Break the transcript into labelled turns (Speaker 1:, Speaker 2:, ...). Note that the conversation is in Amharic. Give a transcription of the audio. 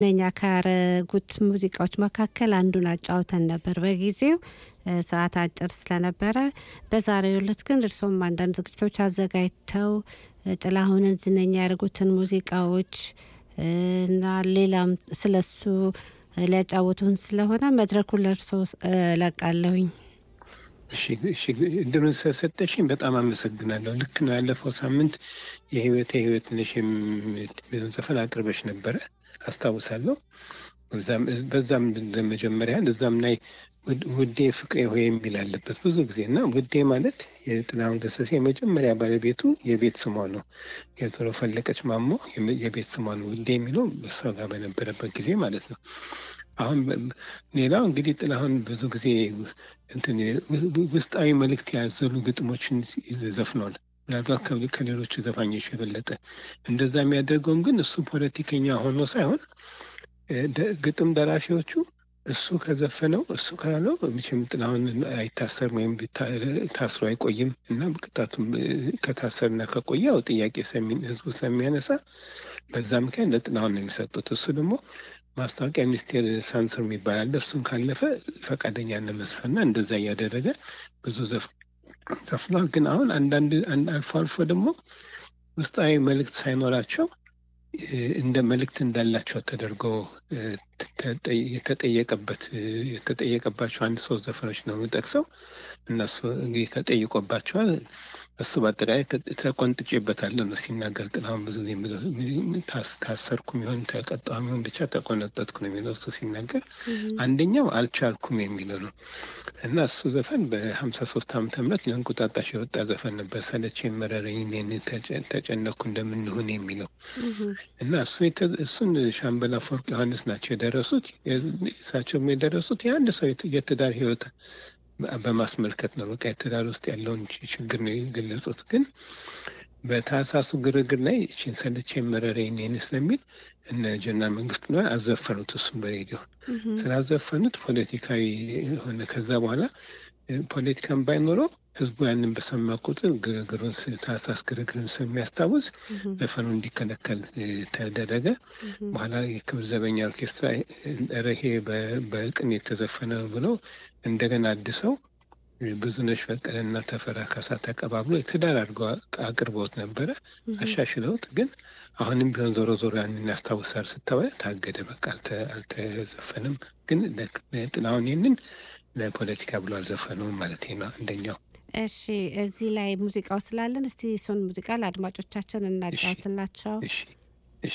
Speaker 1: ነኛ ካረጉት ሙዚቃዎች መካከል አንዱን አጫውተን ነበር በጊዜው ሰዓት አጭር ስለነበረ። በዛሬው ዕለት ግን እርሶም አንዳንድ ዝግጅቶች አዘጋጅተው ጥላሁንን ዝነኛ ያደርጉትን ሙዚቃዎች እና ሌላም ስለሱ ሊያጫውቱን ስለሆነ መድረኩን ለእርሶ ለቃለሁኝ።
Speaker 2: እሺ እሺ፣ እድሉን ስለሰጠሽኝ በጣም አመሰግናለሁ። ልክ ነው። ያለፈው ሳምንት የህይወት የህይወት ነሽ የሚለውን ዘፈን አቅርበሽ ነበረ አስታውሳለሁ። በዛም ለመጀመሪያ እዛም ላይ ውዴ ፍቅሬ ሆይ የሚል አለበት ብዙ ጊዜ እና ውዴ ማለት የጥላሁን ገሰሰ የመጀመሪያ ባለቤቱ የቤት ስሟ ነው። የቶሎ ፈለቀች ማሞ የቤት ስሟ ነው ውዴ የሚለው እሷ ጋር በነበረበት ጊዜ ማለት ነው። አሁን ሌላው እንግዲህ ጥላሁን ብዙ ጊዜ እንትን ውስጣዊ መልእክት ያዘሉ ግጥሞችን ዘፍኗል። ምናልባት ከሌሎቹ ዘፋኞች የበለጠ እንደዛ የሚያደርገውም ግን እሱ ፖለቲከኛ ሆኖ ሳይሆን ግጥም ደራሲዎቹ እሱ ከዘፈነው እሱ ካለው መቼም ጥላሁን አይታሰርም ወይም ታስሮ አይቆይም እና ቅጣቱም ከታሰርና ከቆየው ጥያቄ ህዝቡ ስለሚያነሳ በዛ ምክንያት ለጥላሁን ነው የሚሰጡት። እሱ ደግሞ ማስታወቂያ ሚኒስቴር ሳንስር የሚባል አለ። እሱን ካለፈ ፈቃደኛ ለመዝፈንና እንደዛ እያደረገ ብዙ ዘፍኗል። ግን አሁን አንዳንድ አልፎ አልፎ ደግሞ ውስጣዊ መልእክት ሳይኖራቸው እንደ መልእክት እንዳላቸው ተደርጎ የተጠየቀበት የተጠየቀባቸው አንድ ሶስት ዘፈኖች ነው የምጠቅሰው። እነሱ እንግዲህ ተጠይቆባቸዋል። እሱ በአጠቃላይ ተቆንጥጬበታለሁ ነው ሲናገር ጥላሁን ብዙ ጊዜ ታሰርኩም ይሆን ተቀጣሁም ይሆን ብቻ ተቆነጠጥኩ ነው የሚለው እሱ ሲናገር። አንደኛው አልቻልኩም የሚለው ነው እና እሱ ዘፈን በሀምሳ ሶስት ዓመተ ምህረት ለእንቁጣጣሽ የወጣ ዘፈን ነበር። ሰለቼኝ መረረኝ እኔን ተጨነኩ እንደምንሆን የሚለው እና እሱ እሱን ሻምበል አፈወርቅ ዮሐንስ ናቸው የደረሱት። እሳቸውም የደረሱት የአንድ ሰው የትዳር ህይወት በማስመልከት ነው። በቃ የትዳር ውስጥ ያለውን ችግር ነው የገለጹት። ግን በታህሳሱ ግርግር ላይ እችን ሰለቼኝ መረረኝ እኔን ስለሚል እነ ጀነራል መንግስቱ ነው አዘፈኑት። እሱም በሬዲዮ ስላዘፈኑት ፖለቲካዊ ሆነ። ከዛ በኋላ ፖለቲካን ባይኖረው ህዝቡ ያንን በሰማ ቁጥር ግርግሩን ታህሳስ ግርግርን ስለሚያስታውስ ዘፈኑ እንዲከለከል ተደረገ። በኋላ የክብር ዘበኛ ኦርኬስትራ ረሄ በቅን የተዘፈነ ብለው እንደገና አድሰው ብዙነሽ በቀለና ተፈራ ካሳ ተቀባብሎ የትዳር አድርገው አቅርበውት ነበረ። አሻሽለውት ግን አሁንም ቢሆን ዞሮ ዞሮ ያንን ያስታውሳል ስተባለ ታገደ። በቃ አልተዘፈንም። ግን ጥላሁን ይህንን ለፖለቲካ ብሎ አልዘፈነውም ማለት ነው። አንደኛው
Speaker 1: እሺ፣ እዚህ ላይ ሙዚቃው ስላለን እስቲ እሱን ሙዚቃ ለአድማጮቻችን እናጫውትላቸው።
Speaker 2: እሺ